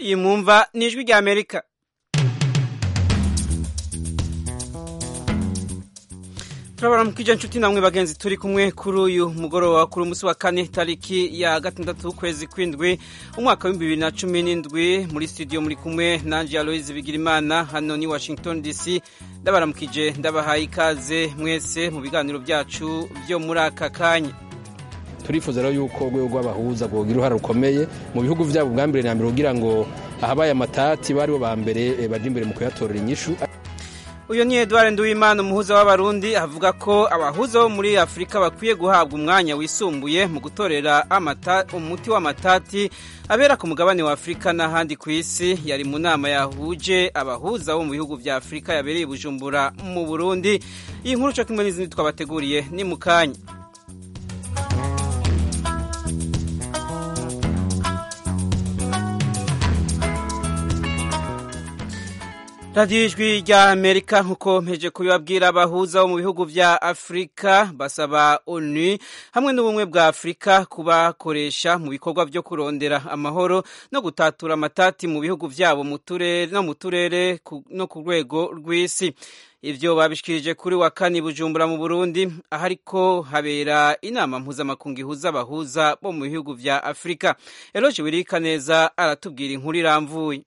iyi mwumva ni ijwi rya amerika turabona mu kija nshuti namwe bagenzi turi kumwe kuri uyu mugoroba kuri umunsi wa kane tariki ya gatandatu w'ukwezi kw'indwi umwaka w'ibihumbi bibiri na cumi n'indwi muri studio muri kumwe nanje aloise bigirimana hano ni washington dc ndabaramukije ndabahaye ikaze mwese mu biganiro byacu byo muri aka kanya turifuza rero yuko urwego rw'abahuza rwogira uruhare rukomeye mu bihugu byabo bwa mbere na mbere kugira ngo ahabaye amatati baribo ba mbere baje imbere mu kuyatorera inyishu uyu ni Edouard Nduwimana umuhuza w'abarundi avuga ko abahuza bo muri Afurika bakwiye guhabwa umwanya wisumbuye mu gutorera umuti w'amatati abera ku mugabane wa Afurika n'ahandi ku isi yari mu nama yahuje abahuza bo mu bihugu vya Afurika yabereye Bujumbura mu Burundi iyi nkuru cyo kimwe n'izindi twabateguriye ni mu kanya radiyo ijwi rya amerika nk'uko mpeje kubibabwira abahuza bo mu bihugu vya afurika basaba onu hamwe n'ubumwe bwa afurika kubakoresha mu bikorwa byo kurondera amahoro no gutatura amatati mu bihugu vyabo mu turere no mu turere no ku rwego rw'isi ivyo babishikirije kuri wa kane bujumbura mu burundi aho ariko habera inama mpuzamakungu ihuza abahuza bo mu bihugu vya afurika eroje wirika neza aratubwira inkuru iramvuye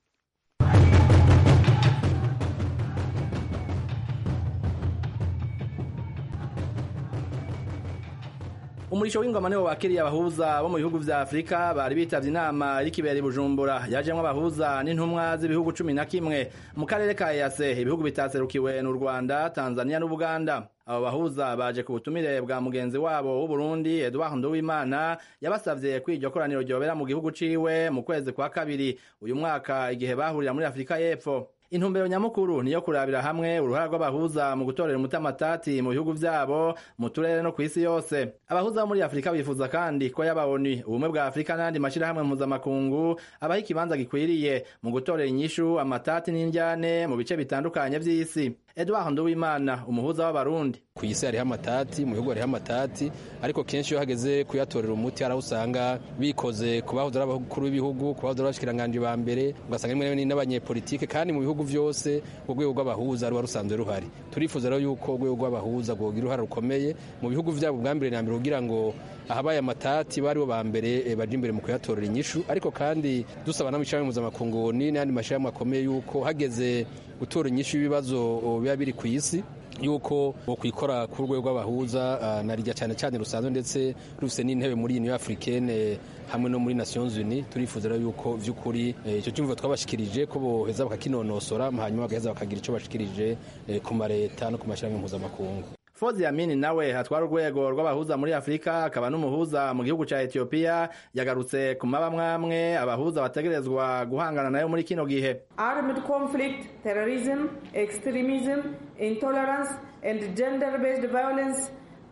umurisho w'ingoma niwo wakiriye abahuza bo mu bihugu vya Afrika bari bitavye inama y'ikibera Bujumbura yajemwo abahuza n'intumwa z'ibihugu cumi na kimwe mu karere ka EAC ibihugu bitaserukiwe n'u Rwanda Tanzania n'Ubuganda abo bahuza baje ku butumire bwa mugenzi wabo w'u Burundi Edouard Nduwimana yabasavye ko iryo koraniro ryobera mu gihugu ciwe mu kwezi kwa kabiri uyu mwaka igihe bahurira muri Afrika y'Epfo intumbero nyamukuru niyo kurabira hamwe uruhara rw'abahuza mu gutorera umutamatati mu bihugu vyabo mu turere no kw'isi yose abahuza bo muri afurika bifuza kandi ko yaba onu ubumwe bwa afurika n'andi mashirahamwe mpuzamakungu abaho ikibanza gikwiriye mu gutorera inyishu amatati n'indyane mu bice bitandukanye vy'isi edouard nduwimana umuhuza w'abarundi ku isi hariho amatati mu bihugu hariho amatati ariko kenshi iyo hageze kuyatorera umuti hari aho usanga bikoze ku bahoze ari abakuru b'ibihugu ku bahoze ari abashikiranganji ba mbere ugasanga rimwe rimwe n'abanyepolitike kandi mu bihugu vyose urwego rw'abahuza ruba rusanzwe ruhari turifuza rero yuko urwego rw'abahuza rwogira uruhare rukomeye mu bihugu vyabo bwa mbere na mbere kugira ngo ahabaye amatati baribo ba mbere baje imbere mu kuyatorera inyishu ariko kandi dusaba n'amashirahamwe mpuzamakungu n'ayandi mashirahamwe akomeye yuko hageze gutora inyishu y'ibibazo biba biri ku isi yuko bokwikora ku rwego rw'abahuza na rijya cyane cyane rusanzwe ndetse rufise n'intebe muri Union Africaine hamwe no muri Nations Unies turifuza rero yuko vy'ukuri icyo cyumva twabashikirije ko boheza bakakinonosora hanyuma bagaheza bakagira ico bashikirije ku mareta no ku mashirahamwe mpuzamakungu Fozi Amini nawe hatwara urwego rw'abahuza muri Afrika akaba n'umuhuza mu gihugu ca Ethiopia yagarutse ku mabamwamwe abahuza bategerezwa guhangana nayo muri kino gihe Armed conflict, terrorism, extremism, intolerance and gender-based violence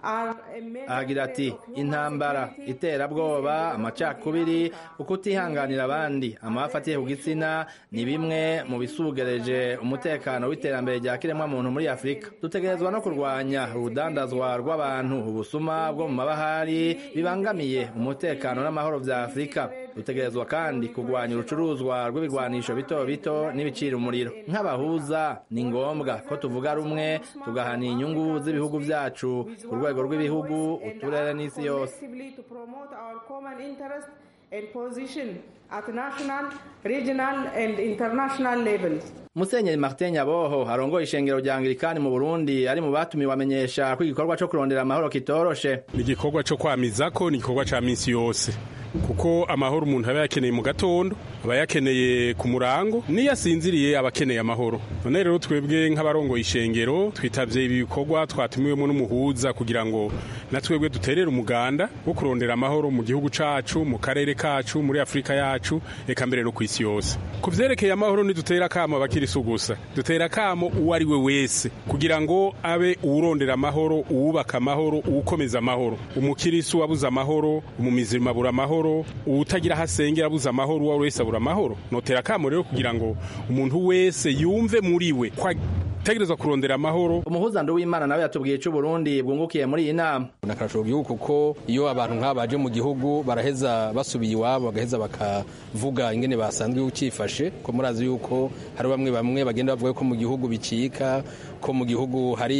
ahagira ati intambara iterabwoba amacakubiri ukutihanganira abandi amafi atiye ku gitsina ni bimwe mu bisugereje umutekano w'iterambere rya kiremwamuntu muri afurika dutegerezwa no kurwanya urudandazwa rw'abantu ubusuma bwo mu mabahari bibangamiye umutekano n'amahoro vya afurika dutegerezwa kandi kurwanya urucuruzwa rw'ibigwanisho bito bito n'ibicira umuriro nk'abahuza ni ngombwa ko tuvuga rumwe tugahana inyungu z'ibihugu vyacu ku rwego rw'ibihugu uturere n'isi yose musenyeri martin nyaboho arongoye ishengero rya anglikani mu burundi ari mu batumiwe amenyesha ko igikorwa co kurondera amahoro kitoroshe ni igikorwa co kwamizako ni igikorwa ca misi yose kuko amahoro umuntu aba yakeneye mu gatondo aba yakeneye ku murango niyo asinziriye aba akeneye amahoro none rero twebwe nk'abarongoye ishengero twitavye ibi bikorwa twatumiwemo n'umuhuza kugira ngo na twebwe duterere umuganda wo kurondera amahoro mu gihugu cacu mu karere kacu muri afurika yacu eka mbere no ku isi yose ku vyerekeye amahoro ntidutera akamo abakirisu gusa dutera akamo uwo ari we wese kugira ngo abe uwurondera amahoro uwubaka amahoro uwukomeza amahoro umukirisu wabuze amahoro umumizirima abura amahoro uwutagira aho asengera abuze amahoro uwo wese abura amahoro notera akamo rero kugira ngo umuntu wese yumve muri we tegerezwa kurondera amahoro umuhuza w'imana nawe yatubwiye ico Burundi bwungukiye muri iyi nama nakarasho mu gihugu kuko iyo abantu nk'aba baje mu gihugu baraheza basubiye iwabo bagaheza bakavuga ingene basanzwe ukifashe ko murazi yuko hari bamwe bamwe bagenda bavuga ko mu gihugu bicika ko mu gihugu hari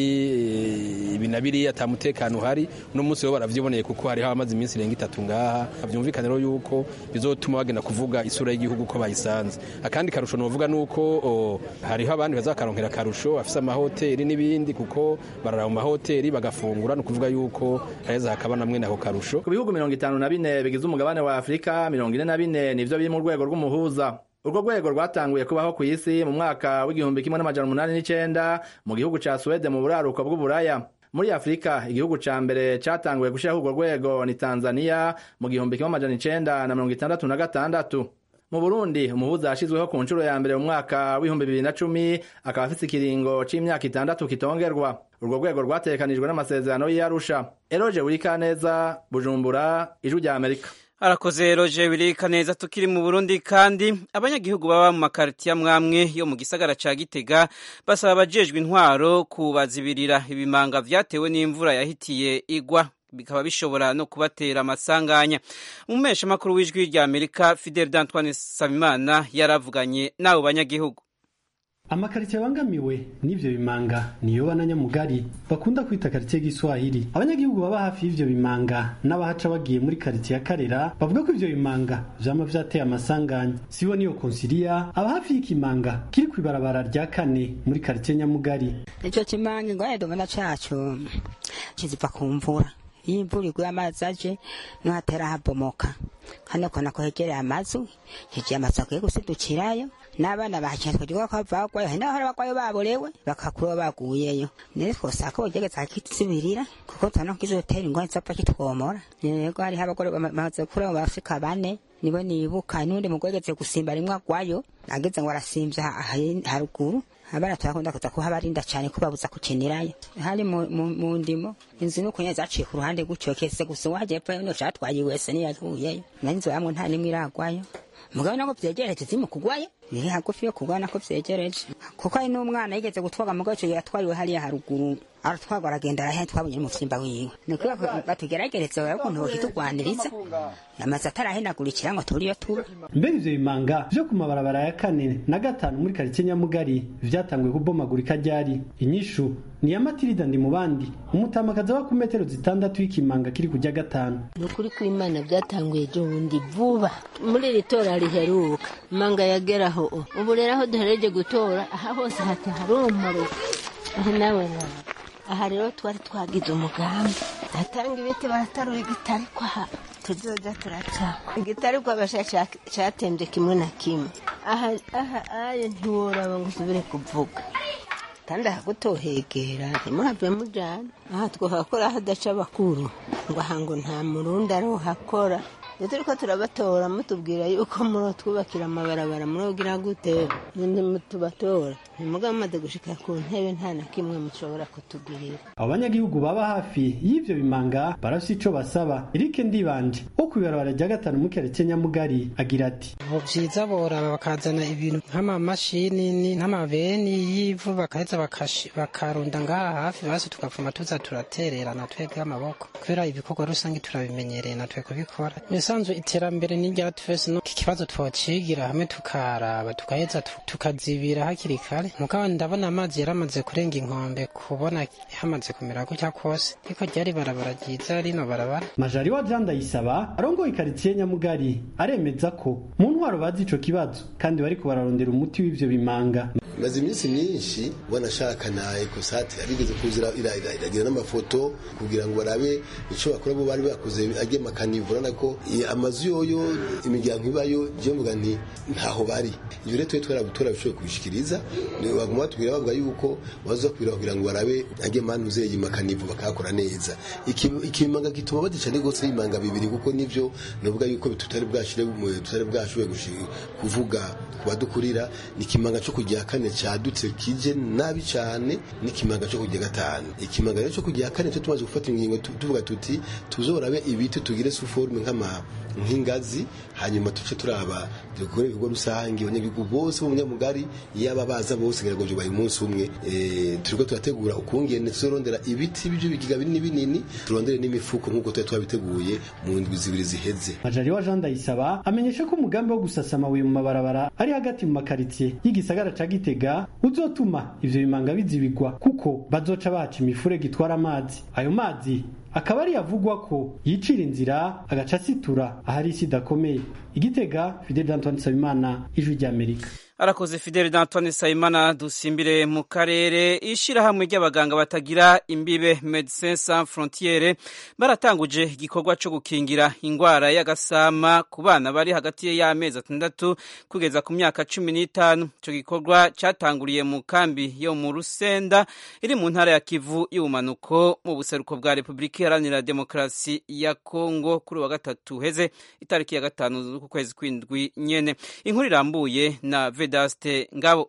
ibi na biriya ata mutekano uhari uno munsi bo baravyiboneye kuko hariho abamaze iminsi irenga itatu ngaha vyumvikane rero yuko bizotuma bagenda kuvuga isura y'igihugu ko bayisanze akandi karusho novuga nuko hariho abandi bazakaronkera karusho afise amahoteli n'ibindi kuko barara mu mahoteli bagafungura no kuvuga yuko haheza hakaba namwe nako karusho ku bihugu mirongo itanu na bine bigize umugabane wa afurika mirongo ine na bine nivyo biri mu rwego rw'umuhuza urwo rwego rwatanguye kubaho ku isi mu mwaka w'igihumbi kimwe n'amajana umunani n'icenda mu gihugu ca suwede mu buraruko bw'uburaya muri afurika igihugu ca mbere catanguye gushiraho urwo rwego ni tanzaniya mu gihumbi kimwe amajana icenda na mirongo itandatu na gatandatu mu burundi umuhuza yashizweho ku nshuro ya mbere mu mwaka w'ibihumbi bibiri na cumi akaba afise ikiringo c'imyaka itandatu kitongerwa urwo rwego rwategekanijwe n'amasezerano y'iyarusha eroje wurikaneza bujumbura ijwi rya amerika arakoze roje birika neza tukiri mu burundi kandi abanyagihugu baba mu makaritiya mwamwe yo mu gisagara ca gitega basaba abajejwe intwaro kubazibirira ibimanga vyatewe n'imvura yahitiye igwa bikaba bishobora no kubatera amasanganya umumesha makuru w'ijwi rya amerika fidel d'antoine sabimana yaravuganye n'abo banyagihugu amakaritsiye abangamiwe n'ivyo bimanga niyo bananyamugari bakunda kwita karitsiye giswahili abanyagihugu baba hafi y'ivyo bimanga n'abahaca bagiye muri karitsiye ya karera bavuga ko ivyo bimanga vyama vyateye amasanganya sibo niyo konsilia aba hafi y'ikimanga kiri kw'ibarabara rya kane muri karitsiye nyamugari ico kimanga ingorane tubona caco kiziva ku mvura iyo imvura iguye amazi aje niho hatera habomoka hano kona ko hegereye amazu hegereye amazu akwiye gusidukirayo n'abana bahakinye twagira ko bavagwayo hari n'abahora bagwayo baborewe bakakura baguyeyo nere twosaba ko bogereza kituzibirira kuko tubona ko kizotera ingwani zopfa kitwomora yego hariho abagore bamaze kure mu bafrika bane nibo nibuka n'undi mugore ageze gusimba rimwe agwayo ageze ngo arasimvya haruguru abana turakunda kuza kuhabarinda cyane kubabuza kukinirayo hari mu, mu, mu ndimo inzu nuko nyene zaciye ku ruhande gutyo kese gusa uwaje epfo no catwaye wese niyaguyeyo nanzo yamwe nta nimwe iragwayo mugabo nako vyegereje zimu kugwayo ni hagufi yo kugwana ko vyegereje kuko ari n'umwana yigeze gutwaga mugabo ico yatwariwe hariya haruguru aratwagwa aragenda arahe twabonye n'umuvyimba wiwe niko batugeragereza bari ukuntu bohitugwaniriza amaze atarahenagurikira ngo turiyo tuba mbere ivyo bimanga vyo ku mabarabara ya kane na gatanu muri karitsiye nyamugari vyatanguye kubomagurika ryari inyishu ni ya matirida ndi mu bandi umutamakazi aba ku metero zitandatu y'ikimanga kiri kujya gatanu ni ukuri kw'imana byatanguye ejo bundi vuba muri iri tora riheruka manga yageraho ubu rero aho duhereje gutora aha hose hati harumaruka aho nawe nawe aha rero twari twagize umugambi atanga ibiti baratarura igitari kwa tuzoza turaca igitari kwa basha catembye kimwe na kimwe aha aha aye ntiworaba ngo usubire kuvuga kandi ahagutohegera ntimuhave mujana aha twohakora hadaca abakuru ngo aha ngo nta murundi arohakora iyo turiko turabatora mutubwira yuko murotwubakira amabarabara murogira gute ninde mutubatora ntimugaba mumaze gushika ku ntebe nta na kimwe mushobora kutugirira abo banyagihugu baba hafi y'ivyo bimanga barafise ico basaba erike ndibanje wo kw'ibarabara rya gatanu mu karitsiye nyamugari agira ati vyiza boraba bakazana ibintu nk'amamashini nk'amabeni y'ivu bakaheza bakarunda ngaha hafi basi tugapfuma tuza turatererana twebwe amaboko kubera ibikorwa rusange turabimenyereye natwe kubikora ibisanzwe iterambere ni rya twese no iki kibazo twocigira hamwe tukaraba tukaheza tukazibira hakiri kare mugabo ndabona amazi yaramaze kurenga inkombe kubona hamaze kumera gutya kose ariko ryari barabara ryiza rino barabara majari wa jean ndayisaba arongoye ikaritsiye nyamugari aremeza ko mu ntwaro bazi ico kibazo kandi bariko bararondera umuti w'ivyo bimanga maze iminsi myinshi wanashaka na ekosate yarigeze kuzira iragira n'amafoto kugira ngo barabe ico bakora bo bari bakoze ajye makanivura nako amazu yoyo imiryango ibayo je mvuga nti ntaho bari ivyo rero twe twarabutora bishoboye kubishikiriza baguma batubwira bavuga yuko baza kubira kugira ngo barabe ajye manu zeye makanivu bakakora neza ikimanga gituma badica ni gose imanga bibiri kuko nivyo novuga yuko tutari bwashire tutari bwashoboye kuvuga kubadukurira ni kimanga cyo kujya kane cadutse kije nabi cane n'ikimanga cyo kujya gatanu ikimanga rero cyo kujya kane cyo tumaze gufata ingingo tu- tuvuga tuti tuzorabe ibiti tugire suforme nk'ama nk'ingazi hanyuma tuce turaba dukore ibikorwa rusange abanyagihugu bose bo mu nyamugari yaba baza bose ngira ngo byubaye umunsi umwe eh, turiko turategura ukungene tuzorondera ibiti by'ibyo bigiga binini binini turondere n'imifuko nk'uko twari twabiteguye mu ndwi zibiri ziheze Majaliwa Jean Ndayisaba amenyesha ko umugambi wo gusasa amabuye mu mabarabara ari hagati mu makaritsiye y'igisagara ca Gitega uzotuma ivyo bimanga bizibigwa kuko bazoca baca imifurege itwara amazi ayo mazi akaba ari yavugwa ko yicira inzira agaca asitura ahari isi idakomeye igitega Fidel Antoine Nsabimana ijwi ry'Amerika arakoze fideli d'antoine sayimana dusimbire mu karere ishyirahamwe ry'abaganga batagira imbibe medecins sans frontiere baratanguje igikorwa cyo gukingira indwara y'agasama ku bana bari hagati y'amezi atandatu kugeza ku myaka cumi n'itanu icyo gikorwa cyatanguriye mu kambi yo mu rusenda iri mu ntara ya kivu y'ubumanuko mu buseruko bwa repubulika iharanira demokarasi ya kongo kuri uwa gatatu heze itariki ya gatanu z'ukwezi kw'indwi nyene inkuru irambuye na vedaste ngabo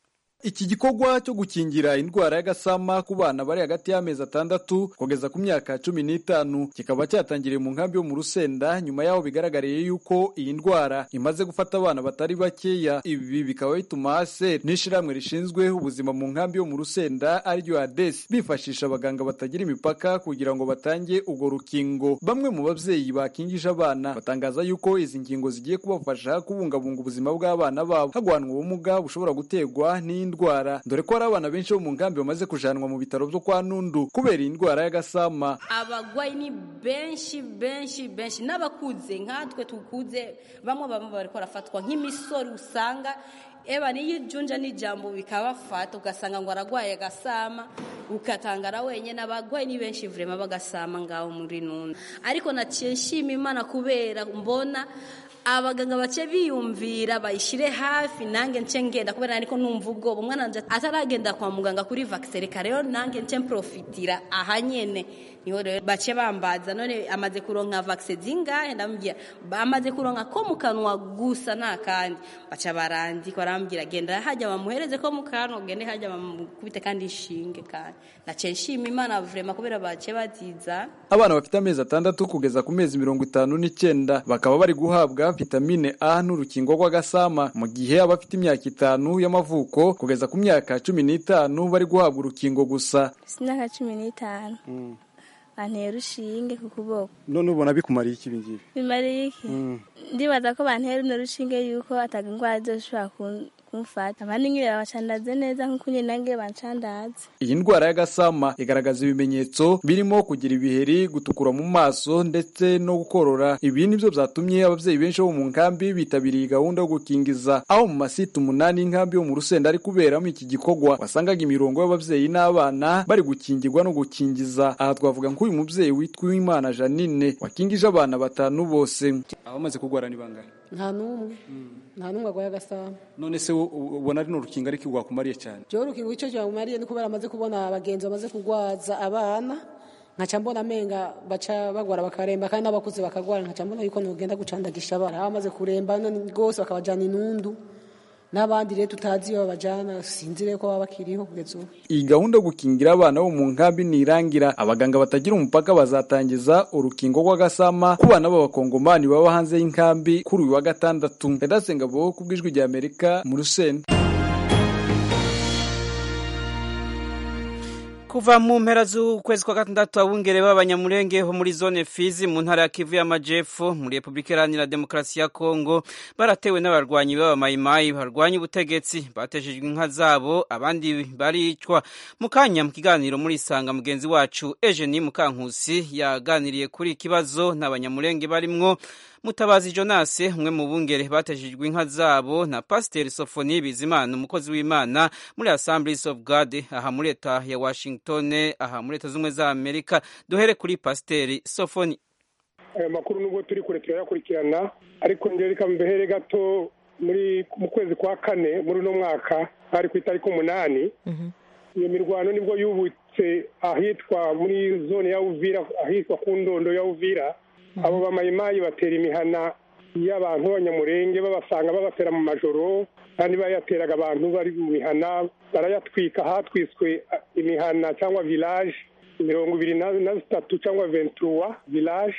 Iki gikorwa cyo gukingira indwara y'agasama ku bana bari hagati y'amezi atandatu kugeza ku myaka cumi n'itanu kikaba cyatangiriye mu nkambi yo mu Rusenda nyuma yaho bigaragariye yuko iyi ndwara imaze gufata abana batari bakeya ibi bikaba bituma ASER n'ishirahamwe rishinzwe ubuzima mu nkambi yo mu Rusenda ariryo ADES bifashisha abaganga batagira imipaka kugira ngo batange urwo rukingo bamwe mu babyeyi bakingije abana batangaza yuko izi ngingo zigiye kubafasha kubungabunga ubuzima bw'abana babo hagwanwa ubumuga bushobora guterwa n'indwara dore ko hari abana benshi bo mu nkambi bamaze kujanwa mu bitaro byo kwa Nundu kubera iyi ndwara y'agasama abagwayi ni benshi benshi benshi n'abakuze nkatwe tukuze bamwe bamwe bariko barafatwa nk'imisoro usanga eba niyo ijunja n'ijambo bikabafata ugasanga ngo aragwaye agasama ukatangara wenyine abagwayi ni benshi vrema bagasama ngaho muri nuna ariko naciye nshima imana kubera mbona abaganga bace biyumvira bayishire hafi nange nce ngenda kubera ariko numva ubwoba umwana wanje ataragenda kwa muganga kuri vaccine reka rero nange nce mprofitira aha nyene niho rero bace bambaza none amaze kuronka vaccine zingahe ndamubwira bamaze kuronka ko mu kanwa gusa nta kandi baca barandika barambwira genda hajya bamuhereze ko mu kanwa gende hajya bamukubite kandi inshinge kandi nace nshima imana vrema kubera bace baziza abana bafite amezi atandatu kugeza ku mezi mirongo itanu n'icyenda bakaba bari guhabwa vitamine A n'urukingo rw'agasama mu gihe abafite imyaka itanu y'amavuko kugeza ku myaka cumi n'itanu bari guhabwa urukingo gusa imyaka cumi n'itanu bantera urushinge ku kuboko none ubona bikumariye iki ibingibi bimariye iki ndibaza ko bantera runo rushinge yuko ataga indwara zoshobora kumfata abandi nk'iyo babacandaze neza nk'uko nyine nange bancandaze iyi ndwara y'agasama igaragaza ibimenyetso birimo kugira ibiheri gutukura mu maso ndetse no gukorora ibi nibyo byatumye ababyeyi benshi bo mu nkambi bitabiriye gahunda yo gukingiza aho mu masite umunani y'inkambi yo mu rusenda ari kuberamo iki gikorwa wasangaga imirongo y'ababyeyi n'abana bari gukingirwa no gukingiza aha twavuga nk'uyu mubyeyi witwa Uwimana Janine wakingije abana batanu bose abamaze kurwara ni bangahe nta n'umwe nta n'umwe arwaye agasama none se ubona ari n'urukingo ariko rwakumariye cyane jewe urukingo icyo cyamumariye ni kubera amaze kubona abagenzi bamaze kurwaza abana nkaca mbona amenga baca bagwara bakaremba kandi n'abakuze bakagwara nkaca mbona yuko nogenda gucandagisha abana aho bamaze kuremba rwose bakabajana inundu n'abandi rero tutazi iyo babajana sinzire ko baba bakiriho kugeza ubu iyi gahunda yo gukingira abana bo mu nkambi nirangira abaganga batagira umupaka bazatangiza urukingo rw'agasama ku bana b'abakongomani baba hanze y'inkambi kuri uyu wa gatandatu ndasenga bo ku bw'ijwi rya amerika mu rusenda kuva mu mpera z'ukwezi kwa gatandatu abungere b'abanyamurenge ho muri zone fizi mu ntara ya kivu y'amajepfo muri repubulika iharanira demokarasi ya kongo baratewe n'abarwanyi b'abamayimayi barwanya ubutegetsi bateshejwe inka zabo abandi baricwa mu kanya mu kiganiro muri isanga mugenzi wacu ejeni mukankusi yaganiriye kuri ikibazo n'abanyamurenge barimwo mutabazi jonase umwe mu bungere bateshejwe inka zabo na pasiteri sofoni bizimana umukozi w'imana muri assemblies of god aha muri leta ya washington aha muri leta z'ubumwe za amerika duhere kuri pasiteri sofoni ayo makuru nubwo turi kure turayakurikirana ariko njye reka mbehere gato muri mu kwezi kwa kane muri uno mwaka hari ku itariki umunani iyo mirwano nibwo yubutse ahitwa muri zone ya uvira ahitwa ku ndondo ya uvira abo bamayimayi batera imihana y'abantu b'abanyamurenge babasanga babatera mu majoro kandi bayateraga abantu bari mu mihana barayatwika hatwiswe imihana cyangwa village mirongo ibiri na zitatu cyangwa ventura village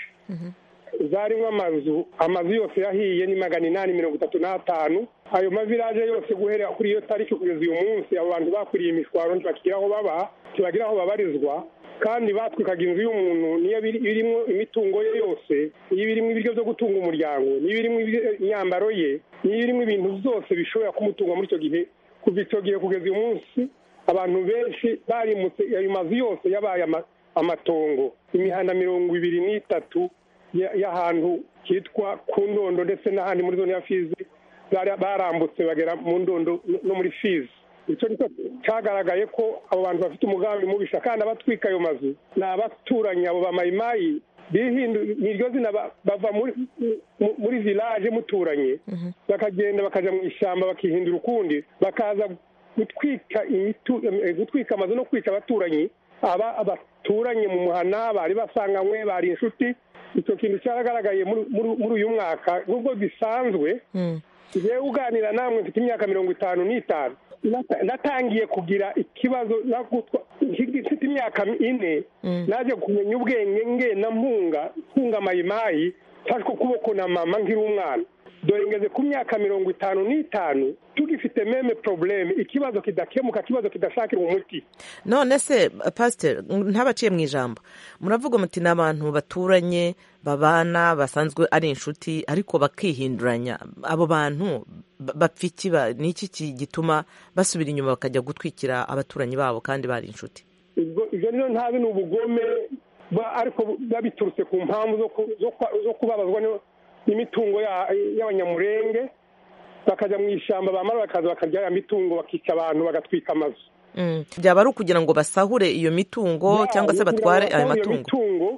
zarimo amazu amazu yose yahiye ni magana inani mirongo itatu n'atanu ayo mavilaje yose guhera kuri iyo tariki kugeza uyu munsi abo bantu bakuriye imishwaro ntibakigira aho baba ntibagira aho babarizwa kandi batwikaga inzu y'umuntu niyo birimo imitungo ye yose niyo birimo ibiryo byo gutunga umuryango niyo birimo imyambaro ye niyo birimo ibintu byose bishobora kumutunga muri icyo gihe kuva icyo gihe kugeza uyu munsi abantu benshi barimutse ayo mazu yose yabaye amatongo imihanda mirongo ibiri n'itatu y'ahantu hitwa ku ndondo ndetse n'ahandi muri zone ya fizi barambutse bagera mu ndondo no muri fizi icyo nicyo cyagaragaye ko abo bantu bafite umugambi mubisha kandi abatwika ayo mazu ni abaturanyi abo bamayimayi ni iryo zina bava muri village muturanye bakagenda bakajya mu ishyamba bakihindura ukundi bakaza gutwika gutwika amazu no kwica abaturanyi aba abaturanye mu muhana bari basanganywe bari inshuti icyo kintu cyaragaragaye muri uyu mwaka nubwo bisanzwe ngewe uganira namwe mfite imyaka mirongo itanu n'itanu natangiye kugira ikibazo mfite imyaka ine naje kumenya ubwenge ngena mpunga mpunga mayimayi mfashwe ukuboko na mama nkiri umwana dore ngeze ku myaka mirongo itanu n'itanu tugifite meme probleme ikibazo kidakemuka ikibazo kidashakirwa umuti none se pasiteri ntabaciye mu ijambo muravuga muti ni abantu baturanye babana basanzwe ari inshuti ariko bakihinduranya abo bantu bapfa iki ni iki gituma basubira inyuma bakajya gutwikira abaturanyi babo kandi bari inshuti ibyo rero ntazi ni ubugome ariko biba biturutse ku mpamvu zo kubabazwa n'imitungo y'abanyamurenge bakajya mu ishyamba bamara bakaza bakarya ya mitungo bakica abantu bagatwika amazu byaba ari ukugira ngo basahure iyo mitungo cyangwa se batware ayo matungo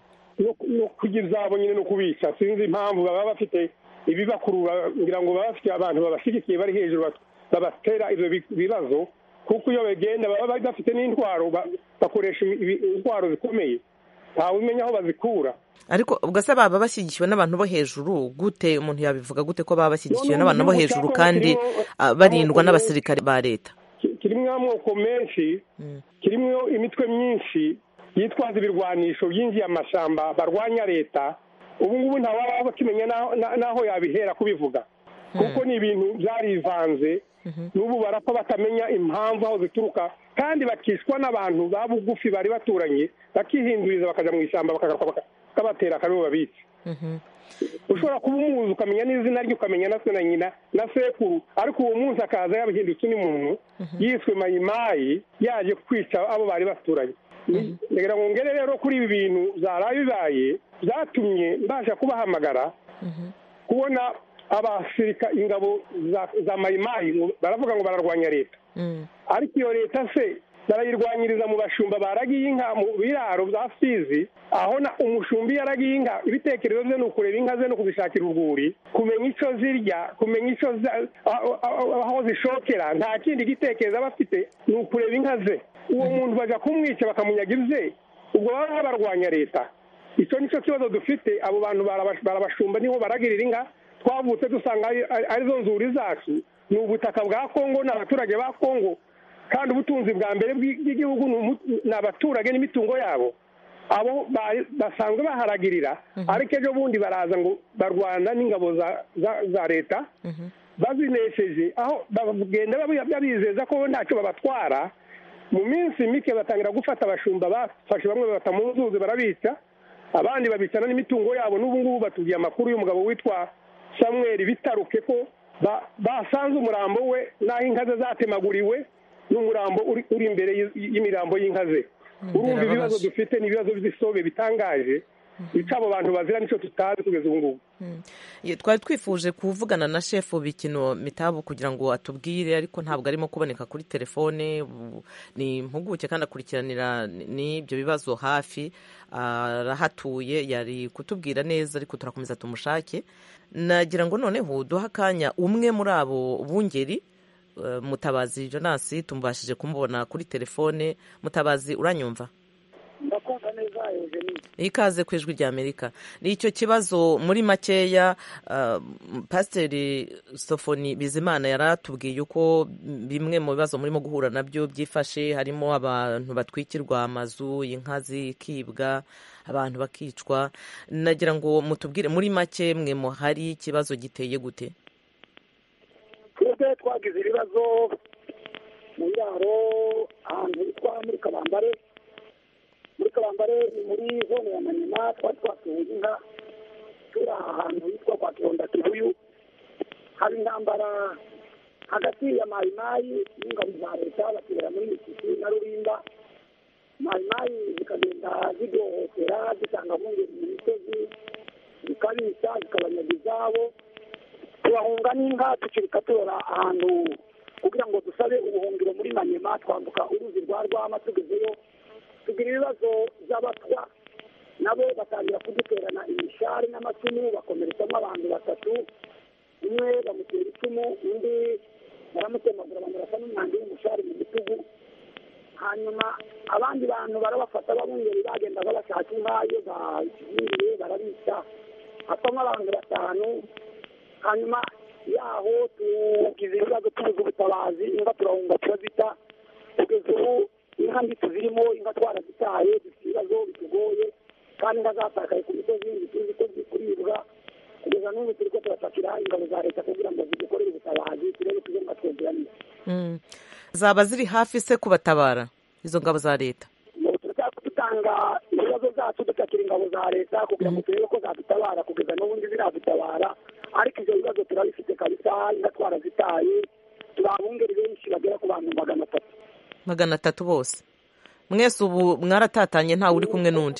no kugira izabo nyine no kubica sinzi impamvu baba bafite ibibakurura ngira ngo baba bafite abantu babashyigikiye bari hejuru babatera ibyo bibazo kuko iyo bagenda baba bafite n'intwaro bakoresha intwaro zikomeye ntawe umenya aho bazikura ariko ubwo se baba bashyigikiwe n'abantu bo hejuru gute umuntu yabivuga gute ko baba bashyigikiwe n'abantu bo hejuru kandi barindwa n'abasirikare ba leta kirimo amoko menshi kirimo imitwe myinshi yitwaza ibirwanisho byinjiye amashyamba barwanya leta ubu ngubu ntawaba bakimenya n'aho yabihera kubivuga kuko ni ibintu byarivanze n'ubu barapfa batamenya impamvu aho zituruka kandi bakishwa n'abantu ba bugufi bari baturanye bakihinduriza bakajya mu ishyamba bakabatera akaribo babica ushobora kuba umuzi ukamenya n'izina rye ukamenya na se na nyina na sekuru ariko uwo munsi akaza yabahindutse undi muntu yiswe mayimayi yaje kwica abo bari baturanye ndagira ngo ngere rero kuri ibi bintu byaraye bibaye byatumye mbasha kubahamagara kubona abasirika ingabo za mayimayi baravuga ngo bararwanya leta ariko iyo leta se barayirwanyiriza mu bashumba baragiye inka mu biraro bya fizi aho na umushumbi yaragiye inka ibitekerezo bye ni ukureba inka ze no kuzishakira urwuri kumenya icyo zirya kumenya icyo aho zishokera nta kindi gitekerezo aba afite ni ukureba inka ze uwo muntu bajya kumwica bakamunyaga ibye ubwo baba barwanya leta icyo nicyo kibazo dufite abo bantu barabashumba niho baragirira inka twavutse dusanga arizo nzuri zacu ni ubutaka bwa kongo ni abaturage ba kongo kandi ubutunzi bwa mbere bw'igihugu ni abaturage n'imitungo yabo abo basanzwe baharagirira ariko ejo bundi baraza ngo barwana n'ingabo za leta bazinesheje aho bagenda babizeza ko ntacyo babatwara mu minsi mike batangira gufata abashumba bafashe bamwe babata mu nzuzi barabica abandi babicana n'imitungo yabo n'ubu ngubu batubwiye amakuru y'umugabo witwa samuel bitaruke ko basanze umurambo we n'aho inka ze zatemaguriwe n'umurambo uri imbere y'imirambo y'inka ze urumva ibibazo dufite ni ibibazo by'isobe bitangaje icyo abo bantu bazira nicyo tutazi kugeza ubu ngubu twari twifuje kuvugana na shefu bikino mitabu kugira ngo atubwire ariko ntabwo arimo kuboneka kuri telefone ni impuguke kandi akurikiranira n'ibyo bibazo hafi arahatuye yari kutubwira neza ariko turakomeza tumushake nagira ngo noneho duhe akanya umwe muri abo bungeri mutabazi jonasi tumubashije kumubona kuri telefone mutabazi uranyumva ndakumva neza ikaze ku ijwi rya amerika ni icyo kibazo muri makeya pasiteri sofoni bizimana yari atubwiye uko bimwe mu bibazo murimo guhura nabyo byifashe harimo abantu batwikirwa amazu inka zikibwa abantu bakicwa nagira ngo mutubwire muri make mwe muhari ikibazo giteye gute twebwe twagize ibibazo mu biraro ahantu hitwa muri kabambare muri kabambare ni muri zone ya manyema twari twasuye inka turi aha hantu hitwa kwa kironda kibuyu haba intambara hagati ya mayimayi n'ingabo za leta batera muri misisi na rurinda mayimayi zikagenda zidohotera zitanga mpungenge mu misozi zikabica zikabanyaga izabo tubahunga n'inka tukirika tora ahantu kugira ngo dusabe ubuhungiro muri manyema twambuka uruzi rwa rwama tugezeyo tugira ibibazo by'abatwa nabo batangira kuduterana imishari n'amacumu bakomeretsamo abantu batatu umwe bamutera icumu undi baramutemagura bamurasa n'umwanda w'umushari mu bitugu hanyuma abandi bantu barabafata babungeri bagendaga bashaka inka iyo baziriye barabica hapamo abantu batanu hanyuma yaho tugize ibibazo tubuze ubutabazi inka turahunga turazita kugeza ubu inka nditse zirimo inka twarazitaye dufite ibibazo bitugoye kandi inka zatakaye ku misozi ntituzi ko ziri kuribwa kugeza n'ubu turi ko turatakira ingabo za leta kugira ngo zidukorere ubutabazi turebe tujye ngo twegeranye zaba ziri hafi se kubatabara izo ngabo za leta dutanga ibibazo zacu dutakira ingabo za leta kugira ngo turebe ko zadutabara kugeza n'ubundi ziradutabara ariko ibyo bibazo turabifite kabisa inka twarazitaye turi abungeri benshi bagera ku bantu magana atatu magana atatu bose mwese ubu mwaratatanye ntawe uri kumwe n'undi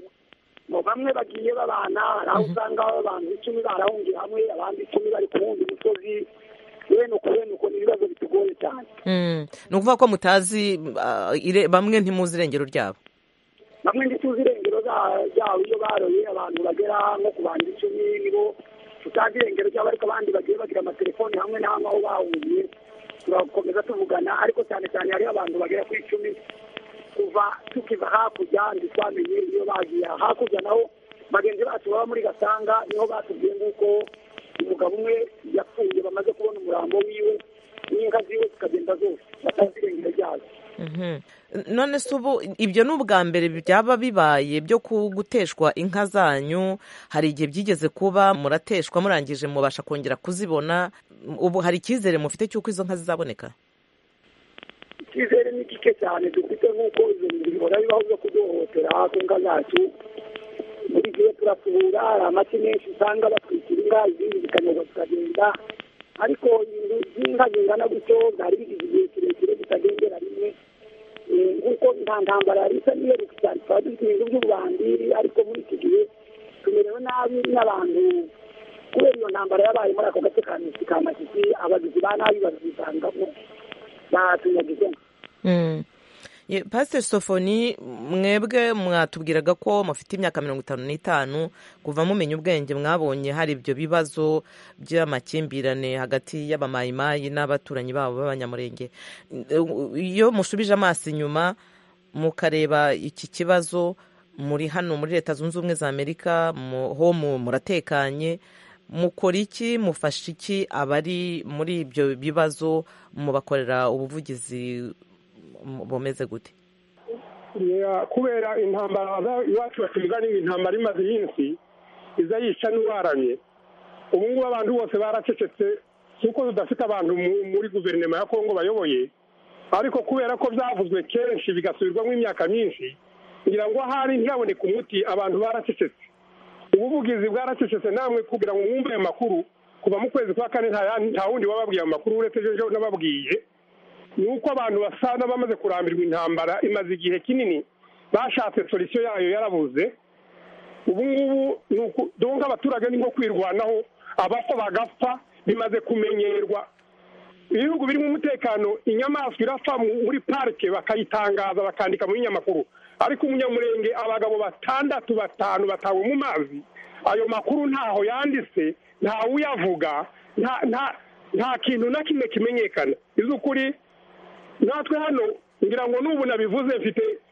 bamwe bagiye babana hari aho usanga abantu icumi barahungiye hamwe abandi icumi bari ku wundi musozi bene uko bene uko ni ibibazo bitugoye cyane ni ukuvuga ko mutazi bamwe ntimuzi irengero ryabo bamwe ntituzi irengero ryabo iyo baroye abantu bagera nko ku bantu icumi nibo tutazi irengero ryabo ariko abandi bagiye bagira amatelefoni hamwe na hamwe aho bahungiye turakomeza tuvugana ariko cyane cyane hariho abantu bagera ku icumi kuva tukiva hakurya ntitwamenye iyo bagiye hakurya naho bagenzi bacu baba muri gasanga niho batubwiye nk'uko umugabo umwe yapfuye bamaze kubona umurambo wiwe n'inka ziwe zikagenda zose batazi irengero ryazo none se ubu ibyo ni ubwa mbere byaba bibaye byo guteshwa inka zanyu hari igihe byigeze kuba murateshwa murangije mubasha kongera kuzibona ubu hari icyizere mufite cy'uko izo nka zizaboneka icyizere ni gike cyane dufite nk'uko izo bintu bihora bibaho byo kuduhohotera ku nka zacu buri gihe turasubura hari amaki menshi usanga batwikira inka izindi zikanyagwa zikagenda ariko ibintu by'inka zingana gutyo byari bigize igihe kirekire zitagendera rimwe nk'uko nta ntambara yari isa n'iheruka cyane tukaba dufite ibintu by'ububandi ariko muri iki gihe tumerewe nabi n'abantu kubera iyo ntambara yabaye muri ako gace ka misi ka masisi abagizi ba nabi bazisangamo batunyagize pasiteri sofoni mwebwe mwatubwiraga ko mufite imyaka mirongo itanu n'itanu kuva mumenya ubwenge mwabonye hari ibyo bibazo by'amakimbirane hagati y'abamayimayi n'abaturanyi babo b'abanyamurenge iyo mushubije amaso inyuma mukareba iki kibazo muri hano muri leta zunze ubumwe za amerika ho muratekanye mukora iki mufasha iki abari muri ibyo bibazo mubakorera ubuvugizi bumeze gute kubera intambara iwacu batumiza ni intambara imaze iminsi iza yica n'uwaramye ubu ngubu abantu bose baracecetse kuko tudafite abantu muri guverinoma ya kongo bayoboye ariko kubera ko byavuzwe kenshi bigasubirwamo imyaka myinshi kugira ngo ahari ntiyaboneke umuti abantu baracecetse ubuvugizi bwaracecetse namwe kugira ngo mwumve ayo makuru kuva mu kwezi kwa kane nta wundi wababwiye ayo makuru uretse ejo n'ababwiye ni uko abantu basa n'abamaze kurambirwa intambara imaze igihe kinini bashatse solisiyo yayo yarabuze ubu ngubu ni uku abaturage ni nko kwirwanaho abapfa bagapfa bimaze kumenyerwa ibihugu birimo umutekano inyamaswa irapfa muri parike bakayitangaza bakandika mu binyamakuru ariko umunyamurenge abagabo batandatu batanu batawe mu mazi ayo makuru ntaho yanditse ntawe uyavuga nta kintu na kimwe kimenyekana iz'ukuri natwe hano ngira ngo n'ubu nabivuze mfite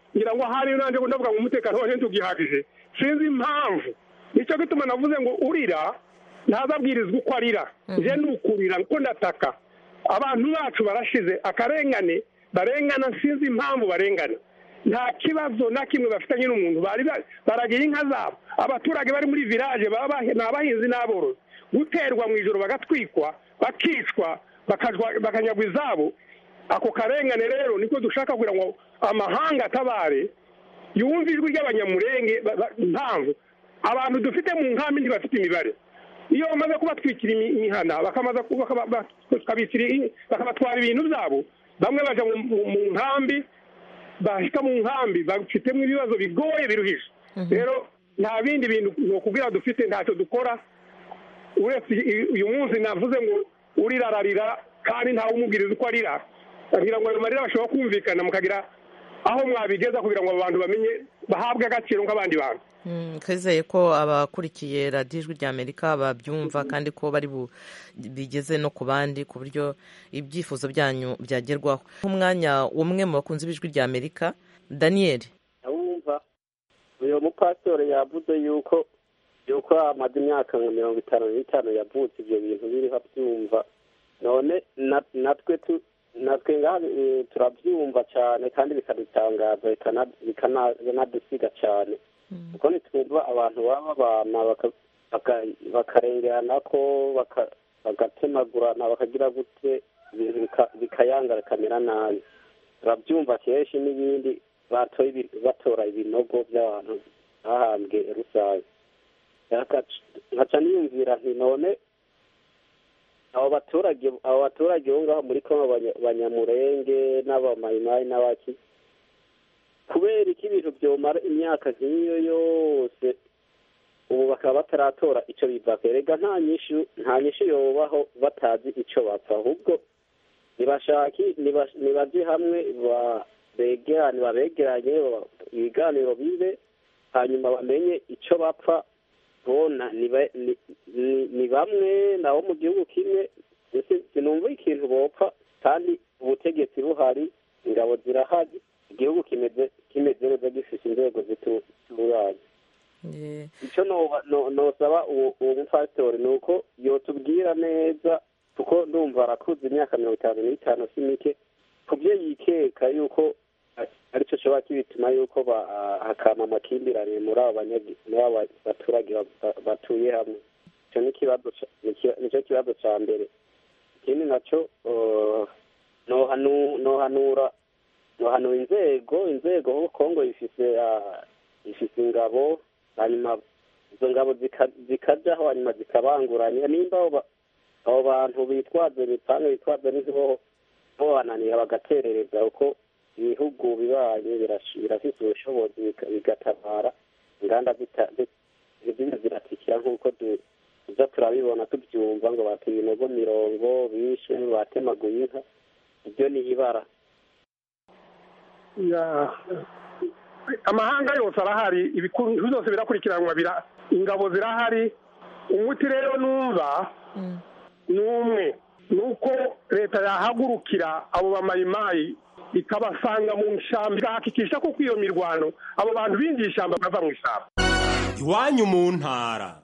ngira ngo ahari nanjye ndavuga ngo umutekano waje ntugihagije sinzi impamvu nicyo gituma navuze ngo urira ntazabwirizwa uko arira je ni ukurira ko ndataka abantu bacu barashize akarengane barengana sinzi impamvu barengana nta kibazo na kimwe bafitanye n'umuntu bari ba- baragira inka zabo abaturage bari muri village baba bahe- ni abahinzi n'aborozi guterwa mu ijoro bagatwikwa bakicwa bakajwa- bakanyagwa izabo ako karengane rero niko dushaka kugira ngo amahanga atabare yumve ijwi ry'abanyamurenge ba- ba- impamvu abantu dufite mu nkambi ntibafite imibare iyo bamaze kubatwikira imi- imihana bakamaza ku- bakaba- ba- bakabitira i- bakabatwara ibintu byabo bamwe baja mu- mu mu nkambi bahita mu nkambi bafitemo ibibazo bigoye biruhije rero nta bindi bintu ni ukubwira dufite ntacyo dukora uretse i- uyu munsi navuze ngo urira ararira kandi ntawe umubwiriza uko arira kugira ngo ayo marira bashobora kumvikana mukagira aho mwabigeza kugira ngo abo bantu bamenye bahabwe agaciro nk'abandi bantu Mm, twizeye ko abakurikiye radiyo ijwi ry'amerika babyumva kandi ko bari bu- bigeze no ku bandi ku buryo ibyifuzo byanyu byagerwaho nk'umwanya umwe mu bakunzi b'ijwi ry'amerika daniel abumva uyu mupasitore yavuze yuko yuko amaze imyaka nka mirongo itanu n'itanu yavutse ibyo bintu biriho abyumva none na- natwe tu natwe ngaha eh, turabyumva cyane kandi bikadutangaza bikana- bikana- bikanadusiga cyane kuko nitwumva abantu baba babana baka- baka- bakarengerana ko baka- bagatemagurana bakagira gute ibintu bika- bikayanga bikamera nabi turabyumva kenshi n'ibindi batoye ibi- batora ibinogo by'abantu bahambwe rusange Yakac- nkaca niyumvira nti none abo baturage abo baturage bo ngaho muri kongo Banya- banyamurenge n'abamayimayi n'abaki kubera iki ibintu byomara imyaka nk'iyo yose ubu bakaba bataratora icyo bivako erega nta nyishu nta nyishu yobaho batazi icyo bapfa ahubwo nibashaki niba- nibaje hamwe ba- begerane babegeranye ba- ibiganiro bibe hanyuma bamenye icyo bapfa bona ni ba- ni- ni- ni bamwe nabo mu gihugu kimwe ese sinumva ikintu bopfa kandi ubutegetsi buhari ingabo zirahari igihugu kimeze kimeze neza gifite inzego zitu- zitunganye icyo noba- no- nosaba uwo uwo mupasitori ni uko yotubwira neza kuko ndumva arakuze imyaka mirongo itanu n'itanu si mike ku byo yikeka yuko aricyo kiba kibituma yuko ba- hakama amakimbirane muri abo banyagi- muri abo baturage ba- ba- batuye hamwe icyo ni ikibazo ca- ni ki- nicyo kibazo cya mbere ikindi nacyo eh, nohanu- nohanura nohanura inzego inzego kuko kongo ifise ah, ifise ingabo hanyuma izo ngabo zika- zikajaho hanyuma zikabanguranya nimba abo ba- abo bantu bitwaza imipanga bitwaza n'inzibo bobananira bagaterereza kuko ibihugu bibanye birash- birafise ubushobozi bika- bigatabara inganda zita- zi- zimwe ziratikira nk'uko du- tuza turabibona tubyumva ngo bata ibinogo mirongo bishe batemaguye inka ibyo ni ibara Ya- amahanga yose arahari ibintu byose birakurikiranwa bira- ingabo zirahari umuti rero numva ni umwe ni uko leta yahagurukira abo bamayimayi ikabasanga mu ishyamba igahakikisha ko iyo mirwano abo bantu binjiye ishyamba bava mu ishyamba iwanyu mu ntara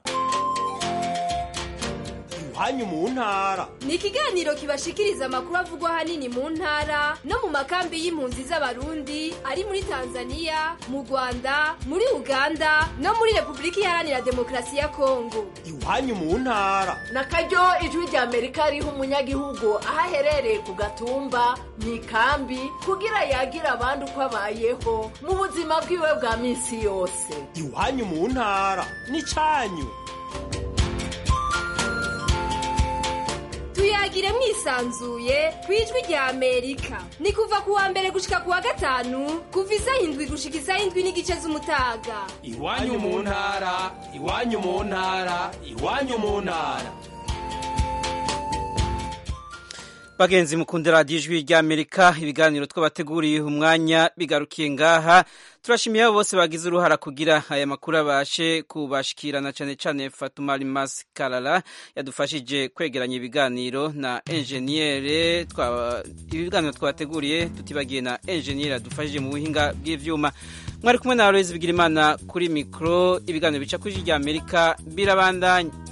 iwanyu mu ntara ni ikiganiro kibashikiriza amakuru avugwa ahanini mu ntara no mu makambi y'impunzi z'abarundi ari muri tanzania mu rwanda muri uganda no muri repubulika iharanira demokarasi ya kongo iwanyu mu ntara na karyo ijwi rya amerika riha umunyagihugu aho aherereye ku gatumba mu ikambi kugira yagire abandi uko abayeho mu buzima bwiwe bwa minsi yose iwanyu mu ntara n'icyanyu tuyagire mwisanzuye ku ijwi rya amerika ni kuva ku wa mbere gushika ku wa gatanu kuva isaha indwi gushika isaha indwi n'igice z'umutaga iwanyu mu ntara iwanyu mu ntara iwanyu mu ntara bagenzi mukunda radiyo ijwi ry'amerika ibiganiro twabateguriye umwanya bigarukiye ngaha turashimiye abo bose bagize uruhara kugira aya makuru abashe kubashikirana cyane cyane fatuma rimasi karara yadufashije kwegeranya ibiganiro na enjeniyere ibiganiro twabateguriye tutibagiye na enjeniyere yadufashije mu buhinga bw'ibyuma mwari kumwe na aloyizi bigira imana kuri mikoro ibiganiro bica ku ijwi ry'amerika birabandanya